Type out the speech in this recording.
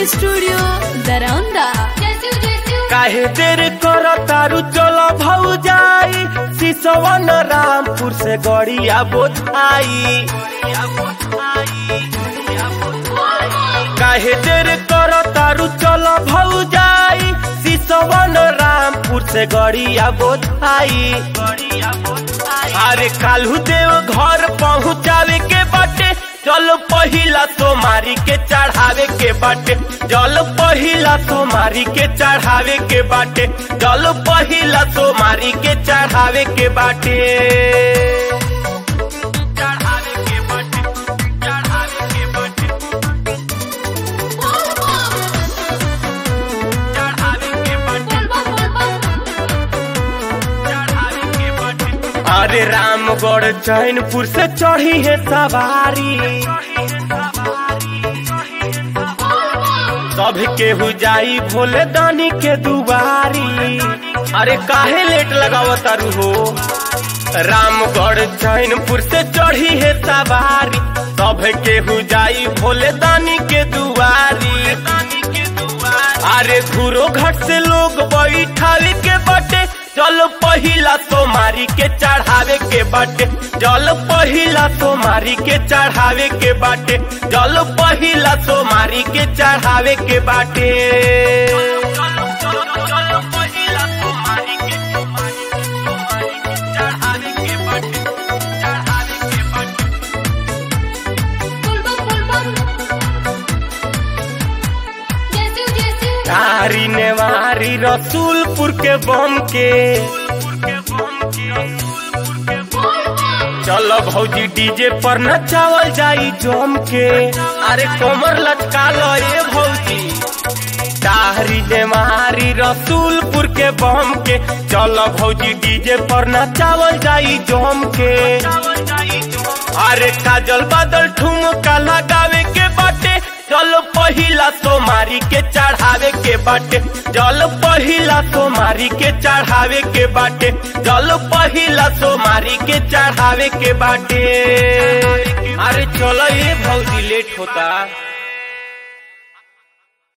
studio Daraunda काहे देर कर तारू चल भौजाई सिसवन रामपुर से गड़िया बोझाई काहे देर कर तारू चल भौजाई सिसवन रामपुर से गड़िया बोझाई अरे कालू देव घर पहुँचावे के बाटे चल पहिला सोमारी के चढ़ावे के बाटे जल पहिला सोमारी के चढ़ावे के बाटे जल पहिला सोमारी के चढ़ावे के बाटे चढ़ावे के बाटे चढ़ावे के बाटे चढ़ावे के बाटे चढ़ावे के बाटे अरे रामगढ़ चैनपुर से चढ़ी है सवारी सब केहू जाई भोले दानी के दुआरी अरे काहे लेट लगाव तारू हो रामगढ़ चैनपुर से चढ़ी है सवारी सब केहू जाई भोले दानी के दुआरी अरे घूरो घाट से लोग बैठावे के बटे जल पहिला सोमारी के चढ़ावे के बाटे जल पहिला सोमारी के चढ़ावे के बाटे जल पहिला सोमारी के चढ़ावे के बाटे तारी नेवारी रसूलपुर के बम के चलो भौजी डीजे पर नचावल जाई जम के अरे कमर लचका लो ए भौजी तारी नेवारी रसूलपुर के बम के चलो भौजी डीजे पर नचावल जाई जम के अरे काजल बादल ठुमका लगावे के बाटे जल पहिला सोमारी के चढ़ावे के बाटे जल पहिला सोमारी के चढ़ावे के बाटे जल पहिला सोमारी के चढ़ावे के बाटे अरे चलो ये भौजी लेट होता